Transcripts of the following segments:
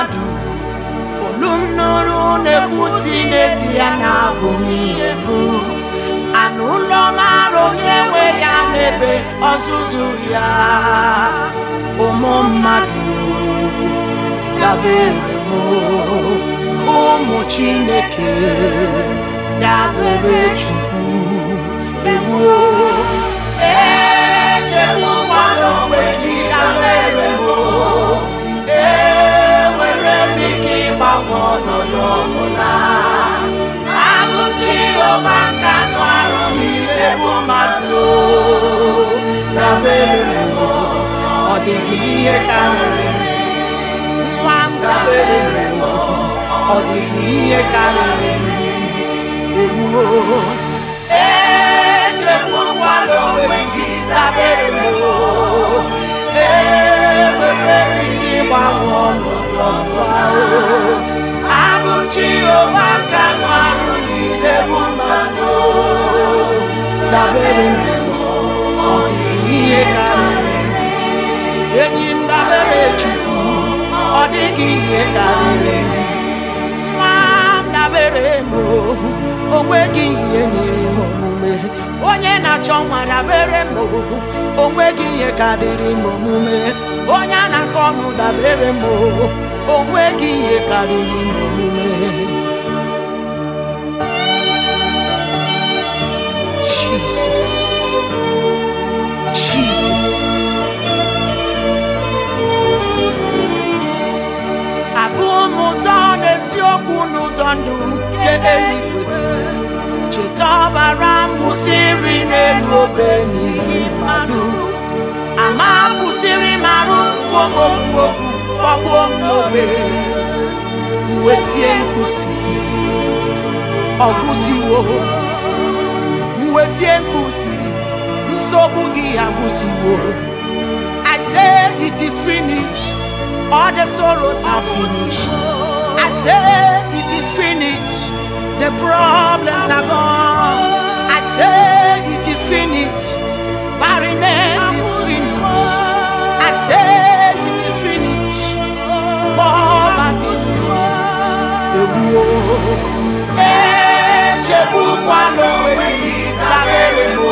mmadụ olu m nụrụ na-ekwusi n'ezie na-abụ n'ihe bụ anụ ụlọ mara onye nwe ya n'ebe ọzụzụ ya ụmụ mmadụ dabere m ụmụ chineke dabere chukwu ewuo echegbukwala onwe gị dabere m enwere m ike ịgbanwe ọnọdụ ọbụla abụ Jehova ka nụ arụ niile bụ mmadụ dabere m ọ dịghị ihe karịrị nwa m dabere m ọ dịghị ihe karịrị ewuo echegbukwala onwe gị dabere m enwere m ike ịgbanwe ọnọdụ ọbụla abụ Jehova ka nụ arụ niile bụ mmadụ dabere m ọ dịghị ihe karịrị enyi m dabere Chukwu ọ dịghị ihe karịrị nwa m dabere m o nweghị ihe nyere m omume onye na-achọ nwa dabere m o nweghị ihe karịrị m omume onye a na-akọ ọnụ dabere m o nweghị ihe karịrị m omume Jesus Jesus abụ m ụzọ n'eziokwu n'ụzọ ndụ nke eluigwe cheta ọbara m kwụsịrị n'elu obe n'ihi mmadụ ama kwụsịrị m arụ okwu okwu kpọgbuo m n'obe mwetie mkpusi ọ kwụsịwo mwetie mkpusi nsogbu gị agwụsịwo I say it is finished all the sorrows are finished I say it is finished the problems are gone I say it is finished barrenness is finished I say it is finished poverty is finished ewuo echegbukwala onwe gị dabere m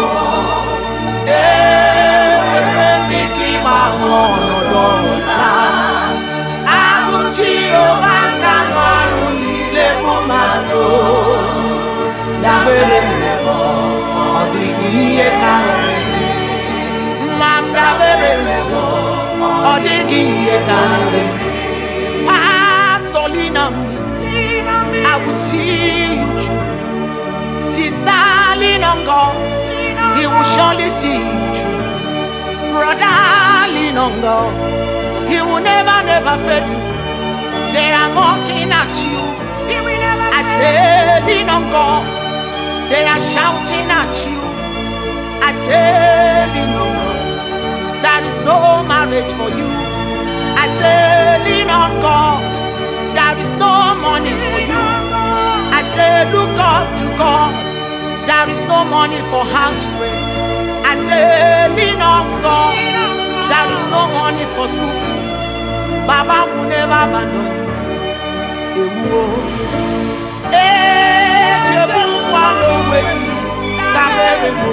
enwere m ike ịgbanwe ọnọdụ ọbụla ahụ Jehova ka nụ ọrụ niile bụ mmadụ dabere m ọ dịghị ihe karịrị nwa m dabere m ọ dịghị ihe karịrị Pastor lean on me I will see you through Sister lean on God He will surely see you through Brother lean on God He will never never fail you They are mocking at you I say lean on God They are shouting at you I say lean on God There is no marriage for you I say lean on God There is no money for you I say look up to God There is no money for house rent I say lean on God There is no money for school fees Baba will never abandon you Ewuo Echegbukwala onwe gị dabere m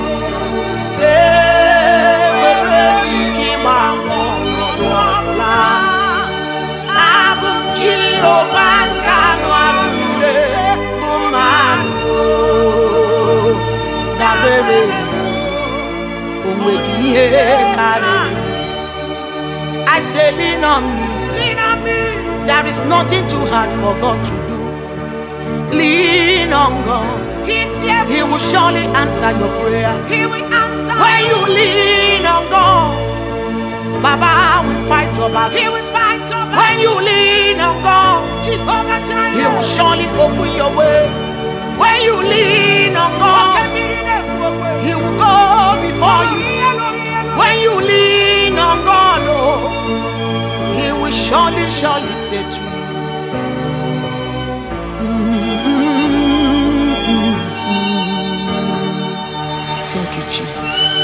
enwere m ike ịgbanwe ọnọdụ ọbụla abụ m Jehova nke anụ arụ niile bụ mmadụ dabere o nweghị ihe karịrị I say lean on me there is nothing too hard for God to do lean on God He will surely answer your prayers He will answer. when you lean on God Baba will fight your battle He will fight your when battle. you lean on God Jehovah Jireh. He will surely open your way when you lean on God He will go before you when you lean on God oh He will surely surely say to you Thank you, Jesus.